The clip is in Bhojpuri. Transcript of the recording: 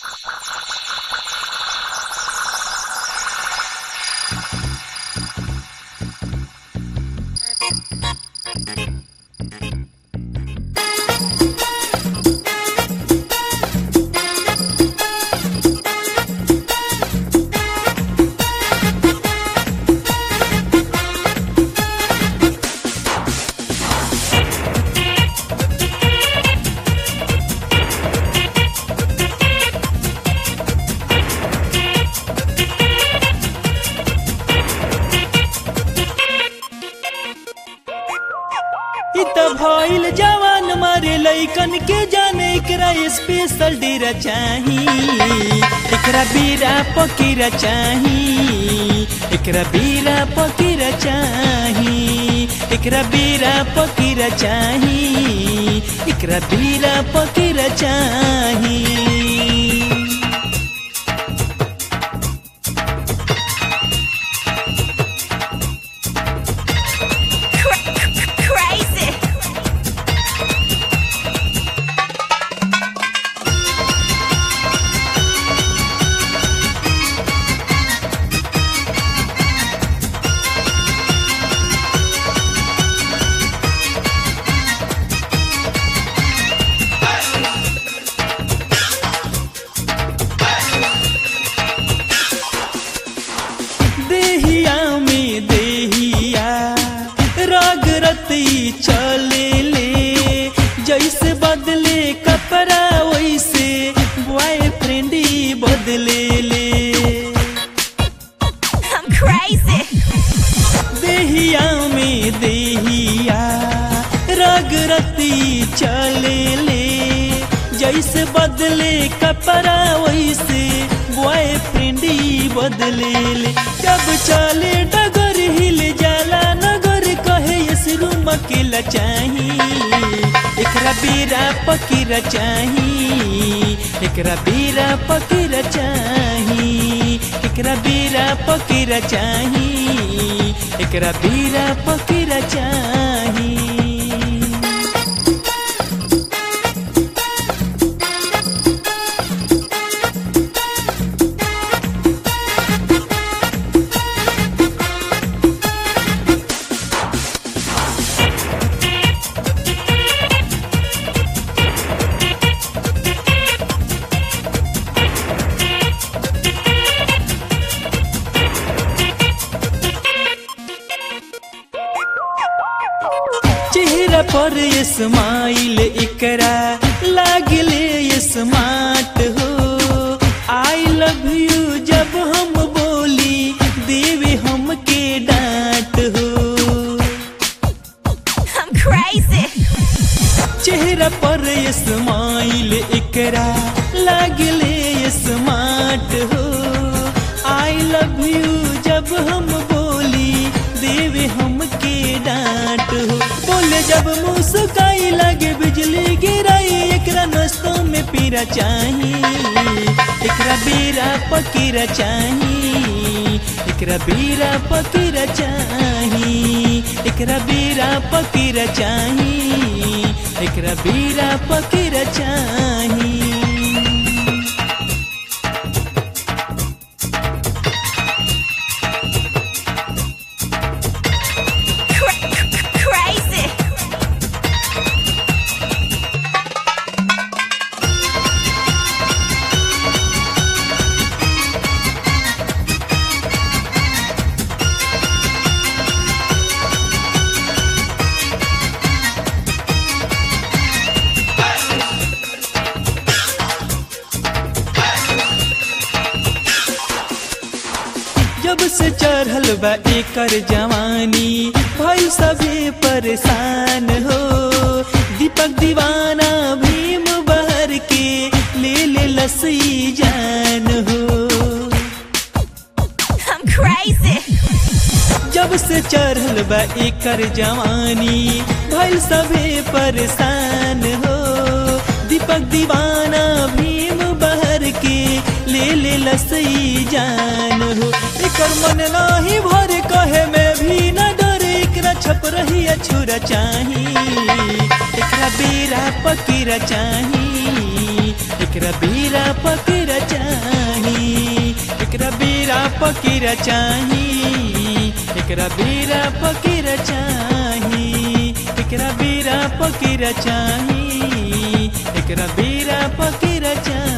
इ त भइल जवान मारे लइकन के जाने एकरा स्पेशल डेरा चाही एकरा बीरा पकीरा चाही एकरा बीरा पकीरा चाही एकरा बीरा पकीरा चाही एकरा बीरा पकीरा चाही Crazy. देहिया में देहिया राग रती चले ले जैसे बदले कपड़ा वैसे बॉयफ्रेंड ही बदले ले I'm crazy. देहिया में देहिया राग रती चले ले जैसे बदले कपड़ा वैसे बॉयफ्रेंड ही बदले ले जब चले डगर हिल जाला नगर कहे इस रूम अकेला चाही एकरा बीरा पकीरा चाही एकरा बीरा पकीरा चाही एकरा बीरा पकीरा चाही एकरा बीरा पकीरा चाही चेहरा पर स्माइल एकरा लागले स्मार्ट हो आई लव यू जब हम बोली देवे हमके डांट हो I'm crazy. चेहरा पर स्माइल एकरा लागले स्मार्ट हो आई लव यू जब हम बोली देवे हमके डांट हो बोले जब मुस्काई लगे बिजली गिराई एकरा नस्तों में पीरा चाही एकरा बीरा पकीरा चाही एकरा बीरा पकीरा चाही एकरा बीरा पकीरा चाही एकरा बीरा पकीरा चाही Cra- crazy. जब से चढ़ल बा एकर जवानी भाई सभी परेशान हो दीपक दीवाना भीम बहर के ले ले लसी जान हो I'm crazy. जब से चढ़ल बा एकर जवानी भाई सभी परेशान हो दीपक दीवाना भीम बहर के ले ले लसई जान हो एकर मन नाही भर कहे में भी न डर एकरा छप रही छुरा चाही एकरा बेरा पकीरा चाही एकरा बेरा पकीरा पकीरा चाही एकरा बेरा पकीरा चाही एकरा बेरा पकीरा चाही एकरा बेरा पकीरा चाही